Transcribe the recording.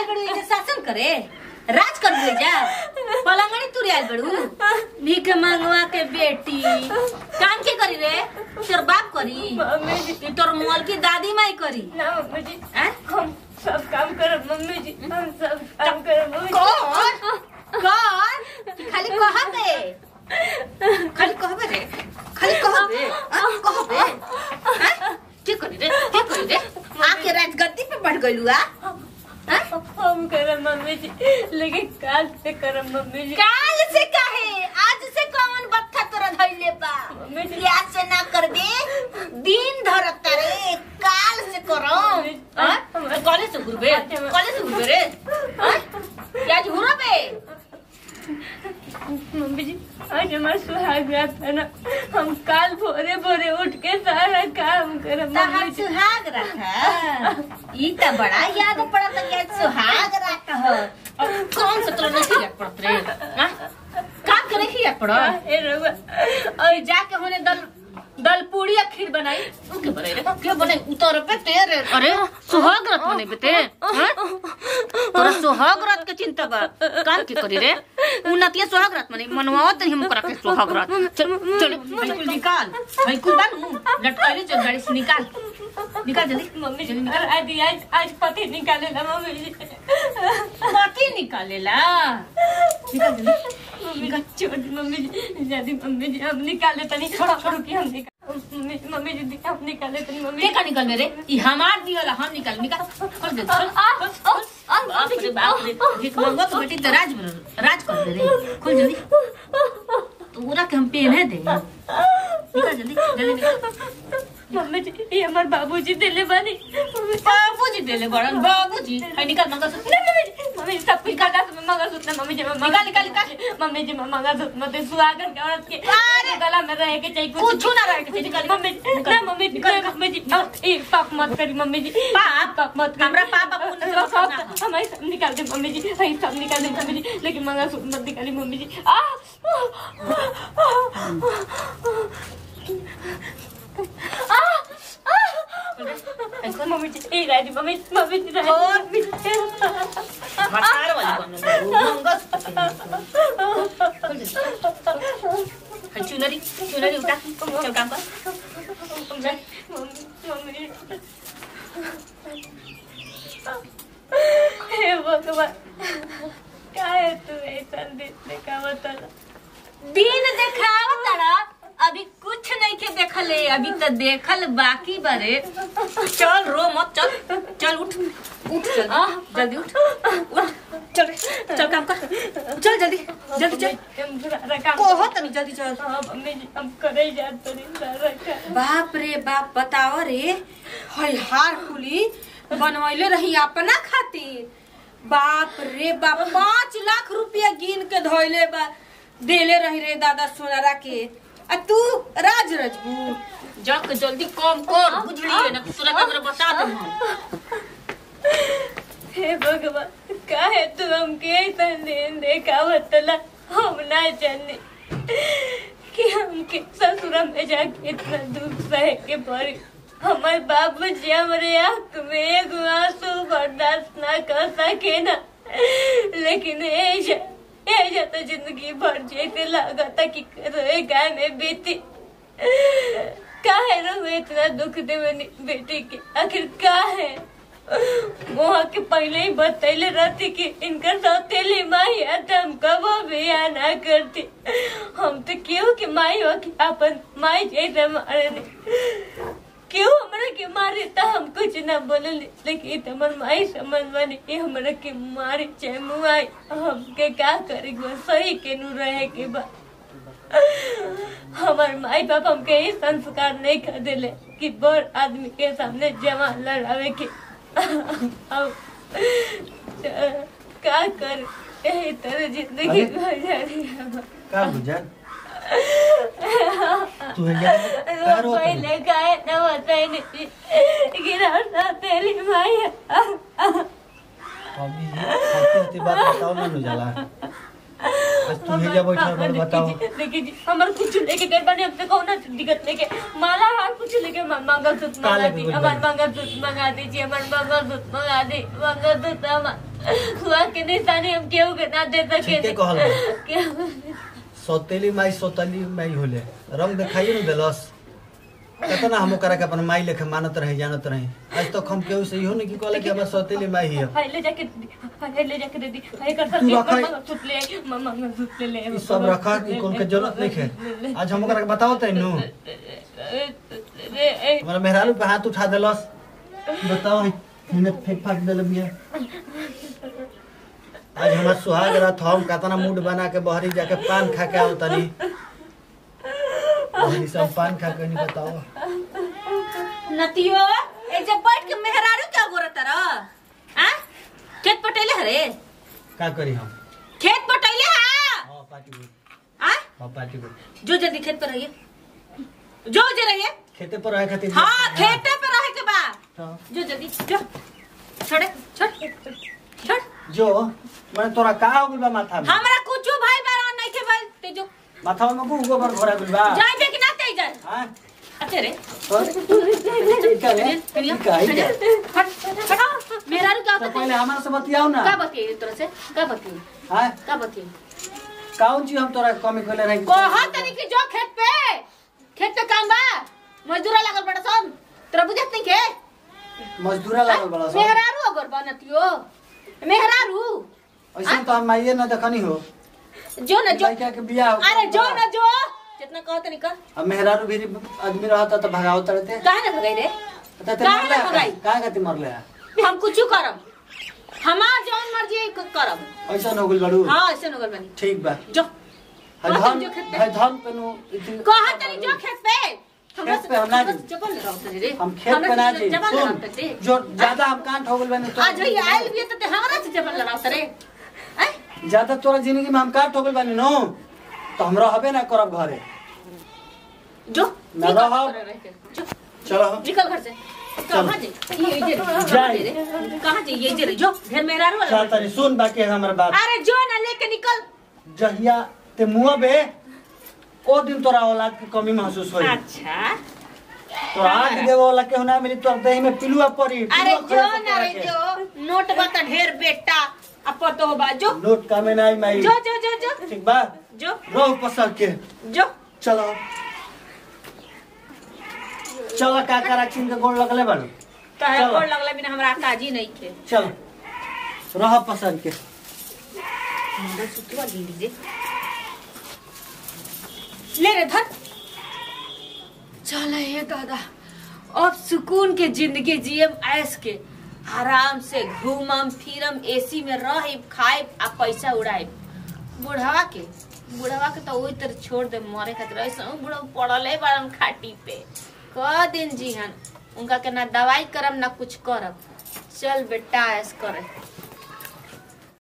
बड़ू इधर शासन करे राज कर दे जा पलंगड़ी तुरी आयल बड़ू भीख मांगवा के बेटी काम के करी रे तोर बाप करी मम्मी जी कि तोर मोल की दादी माई करी ना मम्मी जी हैं? हम सब काम करब मम्मी जी हम सब काम करब मम्मी जी कौन कौन कि खाली कहबे खाली कहबे रे खाली कहबे हाँ, कहबे हैं? के करी रे के करी रे आके राजगद्दी पे बैठ गइलू आ हैं? हम करब मम्मी जी लेकिन काल से करब मम्मी जी काल से काहे आज से कौन बत्था तोरा धइले बा मम्मी जी आज से ना कर दे दिन धरत रे काल से करो हैं? कॉलेज से घुरबे कॉलेज से घुरबे रे हैं? आज घुरबे मम्मी जी आज हमारा सुहाग रात है ना हम काल भोरे भोरे उठ के सारा काम करब मम्मी तहार जी सुहाग रखा ई त बड़ा याद पड़त कि आज सुहाग रख हो अब कौन से तोरा नहीं याद पड़त रे हाँ? का के नहीं याद पड़त ए रउआ और जाके होने दल दल पूड़ी या खीर बनाई उ के बनाई रे के बनाई उतर पे तेरे अरे सुहाग रात बने बेटे हाँ? तोरा सुहाग रात के चिंता बा काम के करी रे उन्नतिया सुहाग रात मने मनवाओ तनी हम करा के सुहाग रात चल चल बिल्कुल निकाल भाई कुल बानू लटकाइले चल गाड़ी से निकाल निकाल जल्दी मम्मी जी और आज आज आज पति निकाले ना मम्मी जी माटी निकालेला निकाल जल्दी मम्मी का छोड़ मम्मी जी जल्दी मम्मी जी हम निकाले तनी छोड़ो छोड़ो कि हम निकाल मम्मी मम्मी जी हम निकाले तनी मम्मी के का निकल मेरे ई हमार दियोला हम निकाल निकाल कर दे चल बाप रे बाप रे भीख मांगो तो बेटी तो राज बनो राज कर दे रे खोल जल्दी पूरा के हम पहने दे निकाल जल्दी जल्दी निकाल मम्मी जी ये हमारे बाबूजी दिले बानी मम्मी बाबूजी देले बड़न बाबूजी है निकाल मंगा सो नहीं, मम्मी जी मम्मी जी सब कुछ काटा मैं मंगा सूत्र मम्मी जी मैं मंगा निकाल, निकाल, निकाल। मम्मी जी मैं मंगा सूत्र मत सुहागन के औरत के अरे! गला में रहे के चाहिए कुछ ना रहे के चाहिए, निकाल, मम्मी जी निकाल, ना मम्मी जी ना मम्मी जी ए पाप मत करी मम्मी जी पाप? पाप मत करी हमरा पाप आप पुण्य सब सब करना है। हमारे सब निकाल दे मम्मी जी हमारे सब निकाल दे मम्मी जी लेकिन मंगा सूत्र मत निकाली मम्मी जी आ मम्मी जी ए राजी मम्मी मम्मी जी राजी और? मम्मी जी मसार वाली बनो मंगा है चुनरी चुनरी उठा चल काम कर हे भगवान काय तू ऐसा दिखने का बताना दिन देखाव तड़ा अभी कुछ नहीं के देखले अभी तो देखल बाकी बरे चल रो मत चल चल उठ उठ जल्दी जल्दी उठ उठ चल चल काम कर चल जल्दी जल्दी चल हम रखा कोहो तनी जल्दी चल हाँ मम्मी जी हम करे जात तो नहीं रखा बाप रे बाप बताओ रे हई हार खुली बनवैले रही अपना खातिर बाप रे बाप पाँच लाख रुपया गिन के धोइले बा देले रही रे दादा सोनारा के आ तू राज रजबू जक जल्दी कम कर बुझलिए ना तोरा के हमरा बता दे हे भगवान काहे तू हमके ऐसा लेन देखा बतला हम ना जाने कि हमके ससुरा में जाके इतना दुख सहे के पड़ी हमारे बाबू जी हमारे आंख में एक आंसू बर्दाश्त ना कर सके ना लेकिन ऐसा ऐसा तो जिंदगी भर जैसे लगा था कि रोए गाय में बीती काहे रो इतना दुख दे मेरी बेटी के आखिर का है वहाँ के पहले ही बतैले रहती कि इनकर सौतेली माई है तो हम कबो भी आना करती हम तो क्यों कि माई हो कि अपन माई जैसे मारे नहीं क्यों हमरा के मारे तो हम कुछ ना बोले लेकिन ई तो हमर माई समझ मानी कि हमरा के मारे चाहे मुआई हमके का करी सही के नु रहे के बा हमार माई बाप हमके ये संस्कार नहीं कर दिले कि बड़ आदमी के सामने जवान लड़ावे के अब का कर यही तरह जिंदगी गुजारी है का गुजर तू है क्या का रोत है? पहले गाय न बताई नहीं गिरा तेरी माई अभी होती होती बात बताओ ना नु जाला आज तू है जा बैठा और बताओ देखिए जी हमारे कुछ लेके गए बने हमसे कौन ना दिक्कत लेके माला हार कुछ लेके म- मंगलसूत्र का मंगा लेके दी गइल हमारे बानी? मंगलसूत्र मंगा दीजिए हमारे मंगलसूत्र मंगा दी मंगलसूत्र हमारे हुआ के निशानी हम केहू के ना दे सके ठीके कहल बा। केहू सौतेली माई सौतली माई होले रंग देखाइए न देलस कितना हम ओकरा के अपन माई लेखे मानत रहे जानत रहे आज तक हम केहू से इहो नहीं कि कहले कि हमर सौतेली माई हिय हाय ले जाके दे दी हाय ले जाके दे दी हाय कर तू रखा है। मम्मा सुत ले आई, मम्मा मम्मा सुत ले ले ई सब रखा कि कौन के जरूरत नहीं है आज हम ओकरा के बताओ तैनु रे हमारा मेहरारू पे हाथ उठा देलस बताओ हिने फेंक फाक देले बिया आज हमार सुहाग रात हम कतना मूड बना के बहरी जाके पान खा के आओ तनी बहरी सब पान खा के नहीं बताओ नतियो ए जब बैठ के मेहरारू क्या गोरत रह आ खेत पटेले हरे का करी हम खेत पटेले हा हां पार्टी बोल आ हां पार्टी बोल जो जल्दी खेत पर रहिए जो जे रहिए खेते पर रहे खातिर हाँ खेते पे रहे के बा हाँ। जो जल्दी जो छोड़े छोड़ छोड़ जो मैंने तोरा का हो गइल बा माथा में हमरा कुछ भाई बारा नहीं के भाई ते जो माथा में को गोबर घोरा गइल बा जाए बे कि ना ते जाए हां अच्छे रे का रे का ही का हट हट मेहरारू क्या तो होता पहले हमारे से बतियाओ ना का बतिए तोरा से का बतिए हां का बतिए कौन चीज हम तोरा कमी खोले रहे कहा तनी कि जो खेत पे खेत पे काम बा मजदूरा लागल बड़ा सन तोरा बुझत नहीं के मजदूरा लागल बड़ा सब मेहरारू अगर बनतियो मेहरारू ऐसे तो हम माइये ना देखनी हो जो न जो लड़का के बियाह हो अरे जो न जो जितना कहो तनी कर अब मेहरारू भी आदमी रहता तो भगाओ तड़ते काहे ना भगाई रे तो ते काहे मरले ना भगाई? काहे गति मरले है हम कुछ करब हमार जौन मर्जी है क- करब ऐसा हो गइल बड़ू हाँ ऐसे नगल बनी ठीक बा जो है हाँ, धन जो खेत पे। है धन पेनु इतनी- कहा तनी जो खेत पे हमरा खेत पे हम ना हमरा जी। जबल रहो तनी रे हम खेत पे ना जी जबल रहो सुन तनी जो ज्यादा हम कांट हो गइल बनी तो आज ही आइल भी त हमरा से जबल रहो तरे हैं ज्यादा तोरा जिंदगी में हम कांट हो गइल बनी नो तो हम रहबे ना करब घरे जो ना निकल रहो। घर रह के। जो चलो निकल घर से कहाँ जे ये जे कहाँ जाए। जे रे कहाँ जे ये जे रे जो घर में रह चल वाला तनी सुन बाकी हमर बात अरे जो ना लेके निकल जहिया ते मुआ बे ओ दिन तोरा औलाद की कमी महसूस होई अच्छा तोरा आग देवे वाला के होना मिली तोर देह में पिलुआ पड़ी अरे पिलुआ जो खड़े ना रे होके जो नोट बता ढेर बेटा अपर तो बा जो रखे। नोट का में नहीं माई जो जो जो जो ठीक बा जो रोह पसर के जो चलो चलो का करा चिन के गोड़ लगले बन काहे चलो। गोड़ लगला बिना हमरा काजी नहीं थे चलो रह पसर के मुंडा सुतवा ले लीजिए ले रे धर चल हे दादा अब सुकून के जिंदगी जियम ऐस के आराम से घूमम फिरम एसी में रहिब खाइब आ पैसा उड़ाइब बुढ़वा के बुढ़वा के तो वही तरह छोड़ दे मरे खातिर ऐसा बुढ़वा पड़ल है बारम खाटी पे क दिन जिहन उनका के ना दवाई करब ना कुछ करब चल बेटा ऐस करे